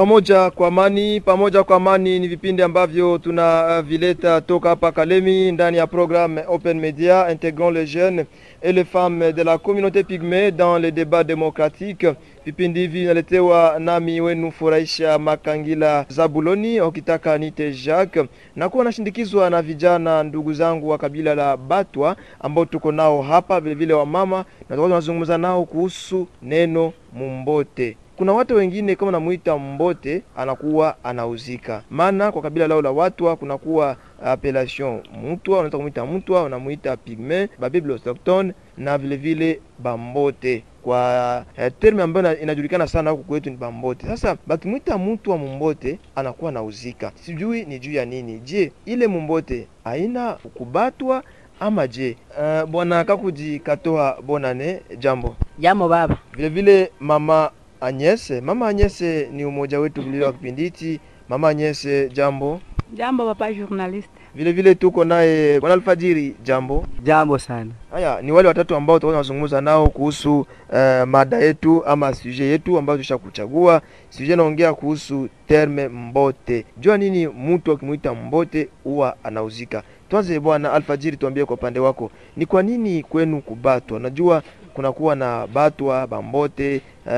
Pamoja kwa amani, pamoja kwa amani ni vipindi ambavyo tunavileta toka hapa Kalemi ndani ya programme Open Media intégrant les jeunes et les femmes de la communauté pygmée dans les débats démocratiques. Vipindi hivi vinaletewa nami wenu Furahisha Makangila Zabuloni, ukitaka nite Jacques, na kuwa nashindikizwa na vijana ndugu zangu wa kabila la Batwa ambao tuko nao hapa, vilevile wamama, na tutakuwa tunazungumza nao kuhusu neno mumbote kuna watu wengine kama namuita mbote anakuwa anauzika, maana kwa kabila lao la Watwa kunakuwa appellation mutwa, unaweza kumuita mutwa, unamuita pigme, babible autochtone na vile vile bambote kwa eh, terme ambayo inajulikana sana huku kwetu ni bambote. Sasa bakimwita mtu wa mumbote anakuwa nauzika, sijui ni juu ya nini. Je, ile mumbote haina kubatwa ama je? Uh, bwana Kakuji Katoa Bonane, jambo Jambo baba. vile vile mama Anyese. Mama Anyese ni umoja wetu vile wa kipindi hichi. Mama Anyese, jambo. Jambo papa journaliste. Vile vile tuko naye bwana Alfajiri, jambo. Jambo sana. Haya ni wale watatu ambao tutakuwa tunazungumza nao kuhusu uh, mada yetu ama sujet yetu ambayo tushakuchagua. Sujet naongea kuhusu terme mbote. Jua nini mtu akimwita mbote huwa anauzika. Tuanze bwana Alfajiri, tuambie kwa upande wako, ni kwa nini kwenu kubatwa? Najua kunakuwa na batwa bambote uh,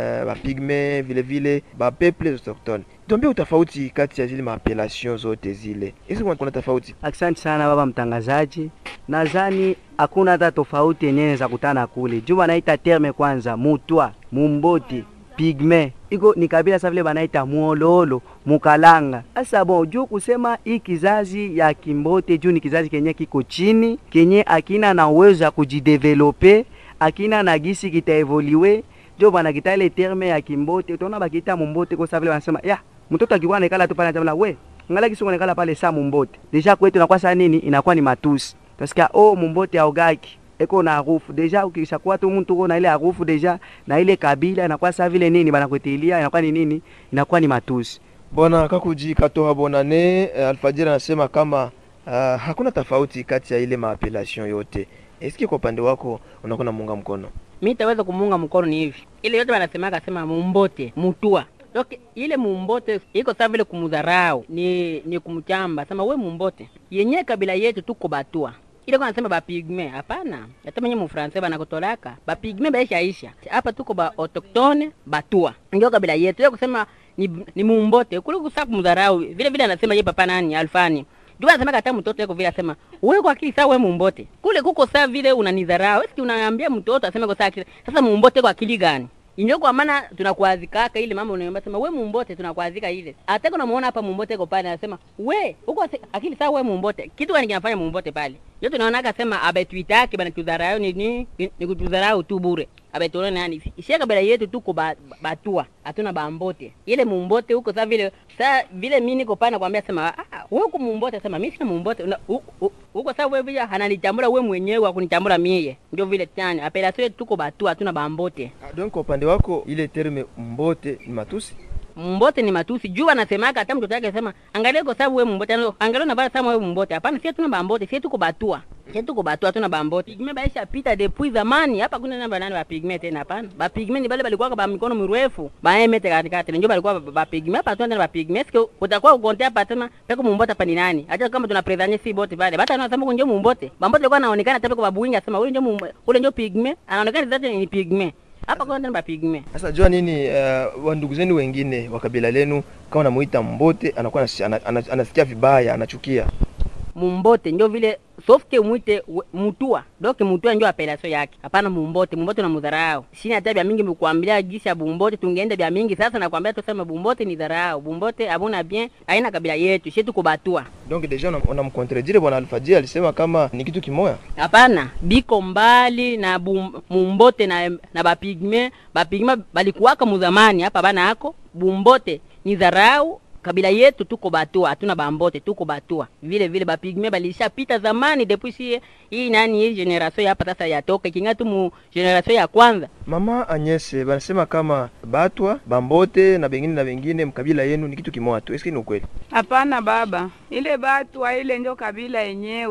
bapigme vile vile bapeple autochtone. Tuambie utofauti kati ya zile maapellation zote zile, hizi kuna tofauti? Asante sana baba mtangazaji. Nadhani hakuna hata tofauti yenyewe za kutana kule. Juu banaita terme kwanza mutwa, mumboti, pigme. Iko ni kabila sa vile banaita muololo, mukalanga. Asa bon, juu kusema hii kizazi ya kimbote juu ni kizazi kenye kiko chini, kenye akina na uwezo ya kujidevelope, akina na gisi kitaevoliwe. Jo bana kita ile terme ya kimbote, utaona bakita mumbote kwa sababu wanasema ya mtoto akikuwa anaikala tu pale anasema we ngala kisu anaikala pale saa mumbote. Deja kwetu inakuwa saa nini? Inakuwa ni matusi. Tasikia oh mumbote augaki eko na harufu deja, ukishakuwa tu mtu uko na ile harufu deja na ile kabila inakuwa saa vile nini banakwetilia, inakuwa ni nini? Inakuwa ni matusi. Bwana Kakuji Katoha Bonane, eh, Alfajiri anasema kama uh, hakuna tofauti kati ya ile maapellation yote. Eski kwa upande wako unakuwa namuunga mkono? Mi taweza kumuunga mkono ni hivi. Ile yote wanasemaka sema mumbote, mutua. Okay, ile mumbote iko sawa vile kumudharau, ni ni kumchamba. Sema we mumbote. Yenye kabila yetu tuko batua. Ile kwa nasema ba pigme, hapana. Hata mwenye mfransa bana kutolaka. Ba pigme baisha isha. Hapa tuko ba autochtone, batua. Ndio kabila yetu. Ile kusema ni, ni mumbote. Kule kusa kumdharau. Vile vile anasema ye papa nani alfani. Jua anasema hata mtoto yako vile asema, wewe kwa akili sawa wewe mumbote. Kule kuko sawa vile unanidharau. Wewe unaambia mtoto aseme kwa sawa akili. Sasa mumbote kwa akili gani? Inyo kwa maana tunakuadhikaka ile mambo unaomba sema we mumbote tunakuadhika ile. Hata kuna muona hapa mumbote iko pale anasema we uko akili sawa we mumbote. Kitu gani kinafanya mumbote pale? Yote tunaona akasema abetuitake bana tudharau ni ni, ni kutudharau tu bure. Abetuona nani? Ishia kabila yetu tuko ba, batua. Hatuna bambote. Ile mumbote huko sasa vile sasa vile mimi niko pale nakwambia sema ah wewe uko mumbote sema mimi sina mumbote. Huko sasa wewe vile hananichambura wewe mwenyewe akunichambura mie. Ndio vile tani. Apela sio tuko batua hatuna bambote. Ah, Donc kwa upande wako ile terme mbote ni matusi? mbote ni matusi juu anasemaka hata mtoto yake sema angalia kwa sababu wewe mbote angalia na bala sama wewe mbote hapana sisi tuna bambote sisi tuko batua sisi tuko batua tuna bambote pigme baisha pita depuis zamani hapa kuna namba nani ba pigme tena hapana ba pigme ni bale balikuwa ba mikono mirefu ba emete katikati ndio balikuwa ba pigme hapa tuna ba pigme sio utakuwa ukontea hapa tena peko mumbote hapa ni nani hata kama tuna predanye si bote pale bata anasema kunjo mumbote bambote alikuwa anaonekana hata kwa babuinga sema ule ndio ule ndio pigme anaonekana zote ni pigme hapa kwa ndani bapigme. Sasa jua nini, uh, wa ndugu zenu wengine wa kabila lenu kama namuita mbote anakuwa anasikia, ana, anasikia vibaya, anachukia mumbote ndio vile sofke mwite mutua doke mutua ndio apelaso yake hapana mumbote mumbote na mudharau sina hata bya mingi mkuambia gisi ya bumbote tungeenda bya mingi sasa nakwambia tuseme bumbote ni dharau bumbote abuna bien aina kabila yetu shetu kubatua donc deja unamkontredire bwana Alfajiri alisema kama ni kitu kimoya hapana biko mbali na bum, mumbote na, na bapigme bapigme balikuwaka muzamani hapa bana ako bumbote ni dharau kabila yetu tuko batua, hatuna bambote, tuko batua vile vile. Bapigme balishapita zamani, depuis si hii nani hii generation hapa sasa yatoka kinga tu mu generation ya kwanza. Mama Anyese banasema kama batwa bambote na bengine na bengine mkabila yenu ni kitu kimoja tu, eske ni ukweli? Hapana baba, ile batwa ile ndio kabila yenyewe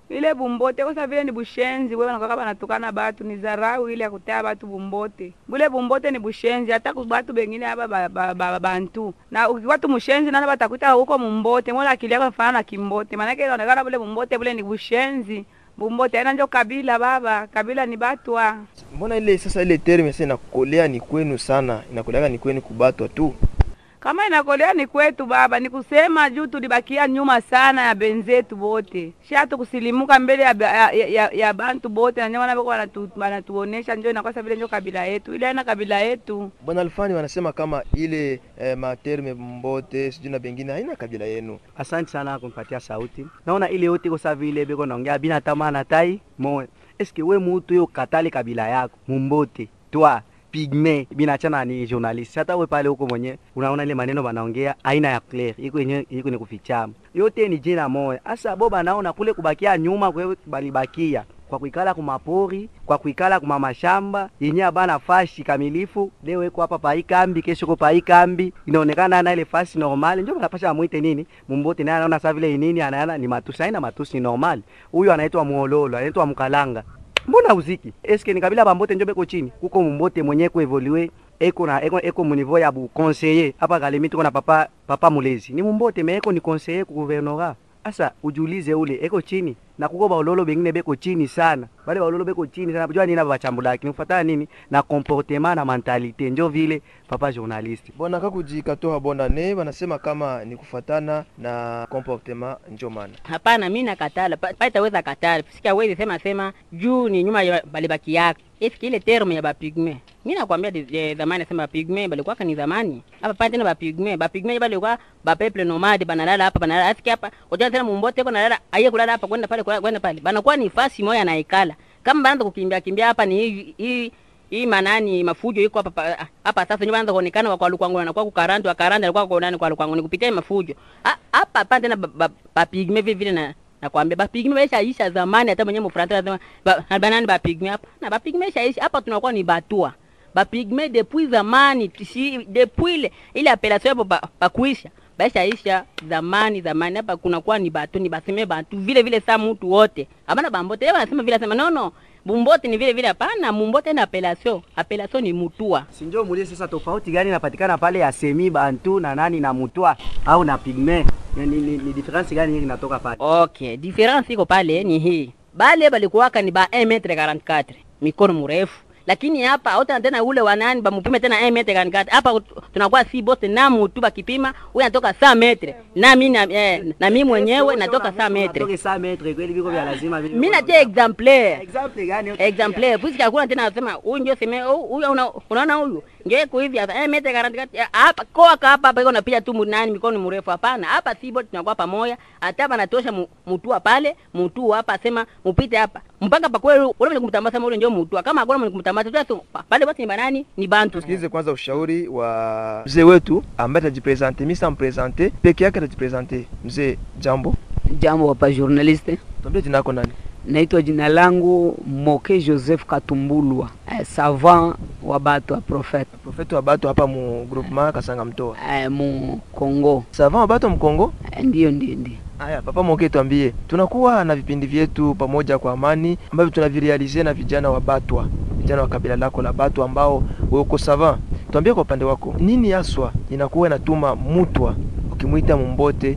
ile bumbote kosa vile ni bushenzi wewe wanakwaka banatukana batu ni zarau ile ya kutea batu bumbote bule bumbote ni bushenzi hata ku batu bengine hapa ba, ba, ba, bantu na ukiwa tu mushenzi nana batakuita huko mumbote mbona akili yako inafanana na kimbote maanake inaonekana bule bumbote bule ni bushenzi bumbote aina njo kabila baba kabila ni batwa Mbona ile sasa ile terme sasa inakolea ni kwenu sana, inakoleaga ni kwenu kubatwa tu. kama inakolea ni kwetu baba, ni kusema juu tulibakia nyuma sana ya benzetu bote, sha tukusilimuka mbele ya, ba- ya, ya, ya bantu bote, na ndio maana bako wanatu- wanatuonesha njo inakosa vile njo kabila yetu, ile aina kabila yetu. Bwana Alfani wanasema kama ile eh, materme mbote sijui na bengine haina kabila yenu. Asante sana kunipatia sauti. Naona ile yote iko sawa vile beko naongea bina tamana tai moyo. Eske we mutu yo katali kabila yako mumbote twa pigme binachana ni journalist. Hata we pale huko mwenye unaona ile maneno banaongea aina ya clear iko yenye iko ni kufichama. Yote ni jina moja. Asa boba naona kule kubakia nyuma kwa balibakia kwa kuikala kumapori kwa kuikala kuma mashamba yenye abana fashi kamilifu. Leo iko hapa pa ikambi, kesho ko pa ikambi, inaonekana na ile fasi normal, ndio wanapasha amwite nini mumbote, naye anaona saa vile nini, anaona ni matusi, haina matusi, ni normal. Huyu anaitwa muololo, anaitwa mkalanga. Mbona uziki eske ni kabila bambote njo beko chini kuko mumbote mwenye ko evolue eko na eko, eko mu niveau ya bu conseiller hapa Kalemi tuko na papa papa mulezi ni mumbote me eko ni conseiller ku gouvernorat Asa ujiulize ule eko chini na kuko baololo bengine beko chini sana, wale baololo beko chini sana. Jua nini bachambulaki nifuatana nini na comportement na mentalite, njo vile papa journaliste Bwana kakujikatoa bonane wanasema kama ni kufatana na comportement njo maana. Hapana, mi nakatala Pa- paitaweza katala sikia wezi sema sema juu ni nyuma ya balibaki yake eski ile terme ya bapigme mi nakwambia de- de- zamani sema bapigme balikuwaka ni zamani hapa pa tena bapigme bapigme balikuwa bapeple nomade banalala hapa banalala eski hapa ujana tena mumbote ko nalala aye kulala hapa kwenda pale kwenda pale banakuwa ni fasi moya naikala kama banaanza kukimbia kimbia hapa ni hivi hii hii manani mafujo iko hapa pa- hapa sasa ndio banaanza kuonekana kwa lukwangu na kwa kukarandi wa karandi alikuwa kwa nani kwa lukwangu ni kupitia hii mafujo Ha- hapa hapa tena ba- ba- bapigme vile vile na nakwambia bapigme baishaisha zamani, hata mwenyewe mfranta anasema ba- na banani bapigme hapa na bapigme baishaisha hapa, tunakuwa ni batua bapigme depuis zamani si depuis ile ile appellation hapo ba- bakuisha baishaisha zamani zamani, hapa kunakuwa ni batu ni baseme batu vile vile, saa mtu wote abana bambote leo wanasema vile, sema no no bumbote ni vile vile, hapana, mumbote na appellation appellation ni mutua sinjo mulie. Sasa tofauti gani inapatikana pale ya semi bantu na nani na mutwa au na pigme? Ni, ni, ni, ni difference gani hii inatoka pale? Okay, difference iko pale ni hii. Bale balikuwaka ni ba 1 metre 44 mikono mrefu, lakini hapa hata tena ule wanani bamupime tena 1 metre 44 hapa ut- tunakuwa si bote na mutu bakipima, huyu anatoka 100 metre na mimi na, eh, na mimi mwenyewe natoka 100 metre. Natoka 100 metre kweli, viko vya lazima vile. Mimi natia exemplaire example gani? exemplaire puisque hakuna tena nasema huyu ndio seme huyu huyu una- unaona huyu ndio iko hivi hapa eh mete garanti hapa koa hapa hapa iko napiga tu nani mikono mrefu hapana hapa sibo tunakuwa pamoja hata banatosha mu- mutua pale mutua hapa sema mupite hapa mpaka pa kweli ule mwenye kumtambasa sema ule ndio mutua kama hakuna mwenye kumtambasa tu tu pale wote ni banani ni bantu Tusikilize kwanza ushauri wa mzee wetu ambaye atajipresente. Mimi sampresente peke yake atajipresente. Mzee, jambo, Jambo hapa journaliste, tuambie jina lako nani? naitwa jina langu Moke Joseph Katumbulwa, eh, savant wa batu wa profete Profeti wa Bato hapa mu groupement Kasanga Mtoa. eh, mu Kongo. Savant wa Bato Mkongo. Eh, Ndiyo, ndiyo, ndiyo. Haya, papa Moke, tuambie, tunakuwa na vipindi vyetu pamoja kwa amani ambavyo tunavirealize na vijana wa Batwa, vijana wa kabila lako la Batwa ambao wewe uko savant. Tuambie kwa upande wako, nini haswa inakuwa inatuma mutwa ukimwita mumbote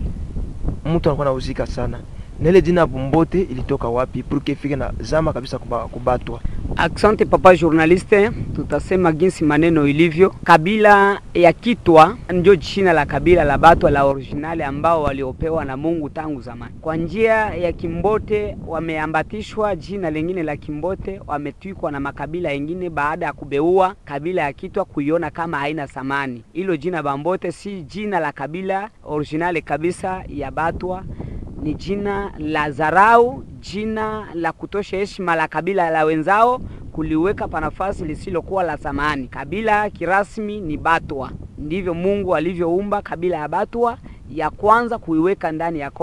mtu anakuwa anauzika sana, na ile jina mumbote ilitoka wapi pour que ifike na zama kabisa kuba, kubatwa? Asante papa journaliste, tutasema jinsi maneno ilivyo. Kabila ya Kitwa ndio jina la kabila la Batwa la originali ambao waliopewa na Mungu tangu zamani. Kwa njia ya Kimbote wameambatishwa jina lingine la Kimbote, wametwikwa na makabila yengine baada ya kubeua kabila ya Kitwa kuiona kama haina thamani. Hilo jina Bambote si jina la kabila originali kabisa ya Batwa ni jina la dharau, jina la kutosha heshima la kabila la wenzao, kuliweka pa nafasi lisilokuwa la thamani. Kabila kirasmi ni Batwa, ndivyo Mungu alivyoumba kabila ya Batwa ya kwanza kuiweka ndani ya Kongo.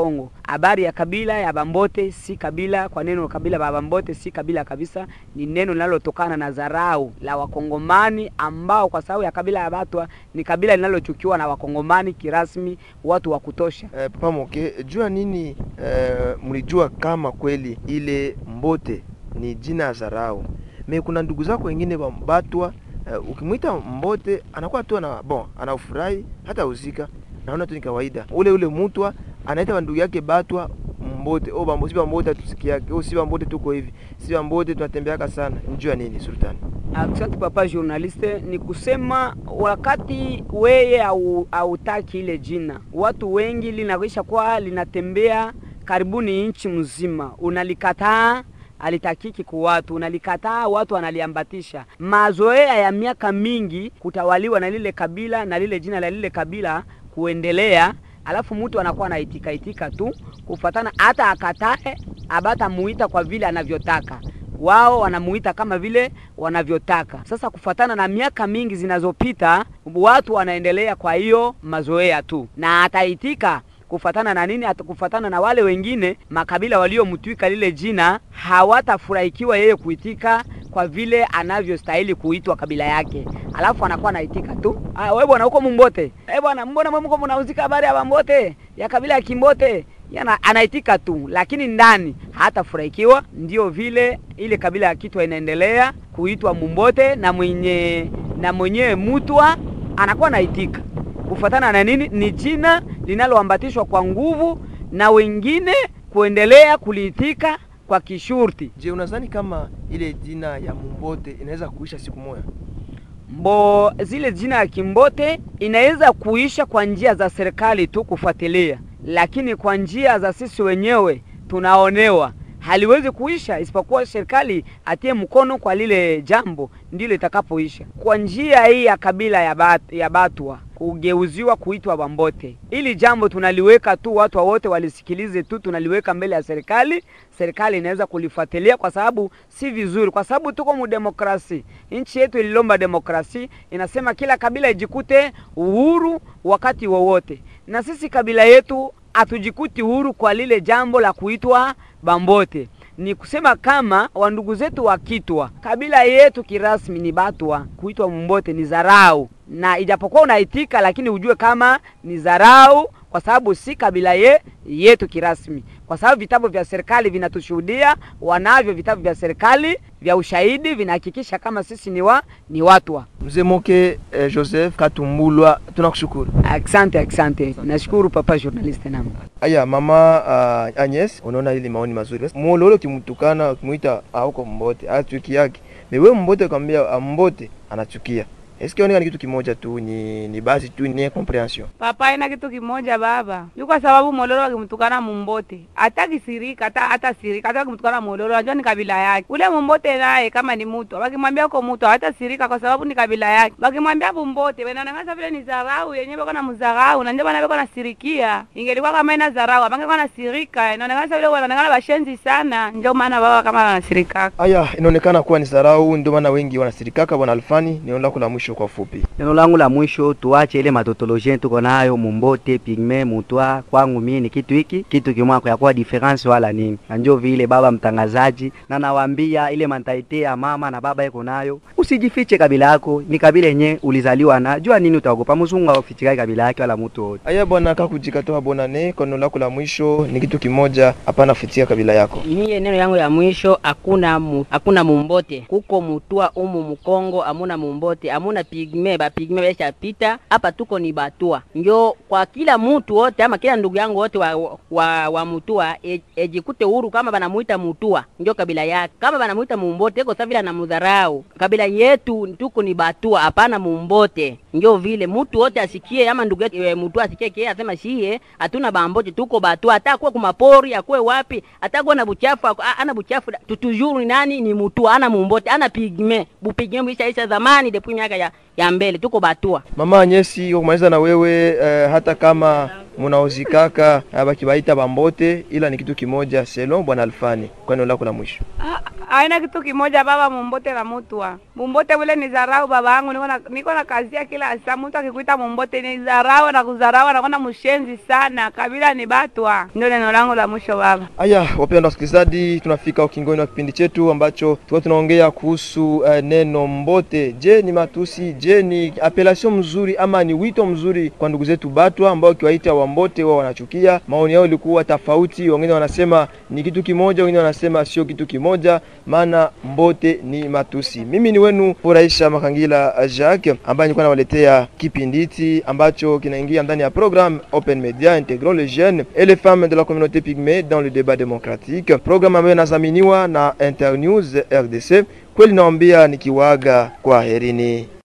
habari ya kabila ya Bambote si kabila. Kwa neno kabila la Bambote si kabila kabisa, ni neno linalotokana na dharau la Wakongomani ambao kwa sababu ya kabila ya Batwa ni kabila linalochukiwa na Wakongomani kirasmi, watu wa kutosha. Eh, Papa Moke, jua nini eh, mlijua kama kweli ile Mbote ni jina ya zarau? Me kuna ndugu zako wengine wa Batwa eh, ukimwita Mbote anakuwa tu ana bon, anafurahi hata uzika, naona tu ni kawaida. Ule ule mutwa anaita ndugu yake Batwa Mbote, oh bambo, si Bambote tusikiake, oh si Bambote tuko hivi, si Bambote tunatembeaka sana. Njua nini Sultani? Asante papa journaliste, ni kusema wakati weye au hautaki ile jina, watu wengi linaisha kwa linatembea karibuni nchi mzima, unalikataa alitakiki ku watu, unalikataa watu wanaliambatisha. Mazoea ya miaka mingi kutawaliwa na lile kabila na lile jina la lile kabila kuendelea, alafu mtu anakuwa anaitika itika tu kufatana, hata akatae abata muita kwa vile anavyotaka wao wanamuita kama vile wanavyotaka. Sasa kufatana na miaka mingi zinazopita, watu wanaendelea kwa hiyo mazoea tu, na ataitika kufatana na nini? Ata- Kufatana na wale wengine makabila waliomtwika lile jina, hawatafurahikiwa yeye kuitika kwa vile anavyostahili kuitwa kabila yake, alafu anakuwa anaitika tu, ah, wewe bwana huko Mumbote, eh bwana, mbona mwe mko mnauzika habari ya Bambote ya kabila ya Kimbote yana anaitika tu, lakini ndani hatafurahikiwa. Ndio vile ile kabila ya Kitwa inaendelea kuitwa Mumbote na mwenye na mwenyewe Mutwa anakuwa anaitika kufuatana na nini? Ni jina linaloambatishwa kwa nguvu na wengine kuendelea kuliitika kwa kishurti. Je, unadhani kama ile jina ya Mumbote inaweza kuisha siku moja? Mbo zile jina ya Kimbote inaweza kuisha kwa njia za serikali tu kufuatilia, lakini kwa njia za sisi wenyewe tunaonewa haliwezi kuisha, isipokuwa serikali atie mkono kwa lile jambo, ndilo itakapoisha. Kwa njia hii ya kabila ya, bat, ya Batwa kugeuziwa kuitwa Bambote, ili jambo tunaliweka tu, watu wa wote walisikilize tu, tunaliweka mbele ya serikali. Serikali inaweza kulifuatilia, kwa sababu si vizuri, kwa sababu tuko mu demokrasi. Nchi yetu ililomba demokrasi, inasema kila kabila ijikute uhuru wakati wowote, na sisi kabila yetu hatujikuti huru kwa lile jambo la kuitwa Bambote. Ni kusema kama wandugu zetu wakitwa kabila yetu kirasmi ni Batwa, kuitwa Mumbote ni zarau, na ijapokuwa unaitika, lakini ujue kama ni zarau, kwa sababu si kabila ye, yetu kirasmi, kwa sababu vitabu vya serikali vinatushuhudia, wanavyo vitabu vya serikali vya ushahidi vinahakikisha kama sisi ni wa ni watwa. Mzee Moke eh, Joseph Katumbulwa, tunakushukuru. Asante, asante, nashukuru papa journaliste namo Aya, mama uh, Agnes, unaona ile maoni mazuri. Basi mololo kimtukana kumuita auko Mbote, achuki yake. Mewe Mbote kwambia Mbote anachukia. Eske oneka ni kitu kimoja tu ni ni basi tu ni incomprehension. Papa ina kitu kimoja baba. Yu kwa sababu Mololo akimtukana Mumbote. Hata kisirika, hata hata sirika, hata akimtukana Mololo anajua ni kabila yake. Ule Mumbote naye kama ni mtu, wakimwambia uko mtu hata sirika kwa sababu ni kabila yake. Wakimwambia Mumbote, wanaonekana vile ni dharau yenyewe bako na mdharau na ndio bana bako nasirikia. Ingelikuwa kama ina dharau, abangekuwa na sirika. Inaonekana vile wanaonekana bashenzi sana. Ndio maana baba kama anasirika. Aya, inaonekana kuwa ni sarau, ndio maana wengi wanasirikaka. Bwana Alfani, neno lako la mwisho kwa fupi. Neno langu la mwisho, tuache ile matotolojia tuko nayo Mumbote, Pigme, Mutwa. Kwangu mimi ni kitu hiki kitu kimwako ya kuwa difference wala nini, na ndio vile baba mtangazaji, na nawaambia ile mentalite ya mama na baba iko nayo, usijifiche kabila yako, ni kabila yenye ulizaliwa na jua nini, utaogopa mzungu aufichikai kabila yake wala mtu wote. Aya bwana kakujika toa bonane, kwa neno lako la mwisho ni kitu kimoja, hapana fitia kabila yako. Mie neno yangu ya mwisho, hakuna mu, hakuna mumbote kuko mutua umu Mkongo, amuna mumbote amuna pigme, ba pigme besha pita hapa, tuko ni batua. Njo kwa kila mutu wote ama kila ndugu yangu wote wa, wa, wa mutua e, ejikute huru kama banamuita mutua, njo kabila yake. Kama banamuita mumbote eko savile anamudharau kabila yetu, tuko ni batua, hapana mumbote. Njo vile mutu wote asikie, ama ndugu yetu e, mutua asikie kie asema shie hatuna bambote, tuko batua, hata kuwa kumapori akuwe wapi, hata kuwa na buchafu ako- a- ana buchafu tutujuru ni nani ni mutua, ana mumbote, ana pigme bupigme buisha isha zamani depuis miaka ya, ya mbele, tuko batua. Mama Anyesi, kwa kumaliza na wewe eh, hata kama munaozikaka eh, bakibaita bambote, ila ni kitu kimoja selon bwana Alfani, kwa neno lako la mwisho. Ah, aina kitu kimoja baba mumbote na mutwa mumbote ule ni zarau baba yangu niko na niko na kazia kila saa mtu akikuita mumbote ni zarau na kuzarau anakuwa mshenzi sana kabila ni batwa ndio neno langu la mwisho baba Haya, wapendwa wasikilizaji, tunafika ukingoni wa kipindi chetu ambacho tulikuwa tunaongea kuhusu uh, neno mbote. Je, ni matusi? Je, ni apelation mzuri ama ni wito mzuri kwa ndugu zetu Batwa ambao ukiwaita Wambote wao wanachukia? Maoni yao ilikuwa tofauti, wengine wanasema ni kitu kimoja, wengine wanasema sio kitu kimoja, maana mbote ni matusi. Mimi ni wenu Furahisha Makangila Jacques ambaye nilikuwa nawaletea kipindi hiki ambacho kinaingia ndani ya programme Open Media intégrant les jeunes et les femmes de la communauté pygmée dans le débat démocratique, programme ambayo inadhaminiwa na Internews RDC. Kweli naambia nikiwaga kwa herini.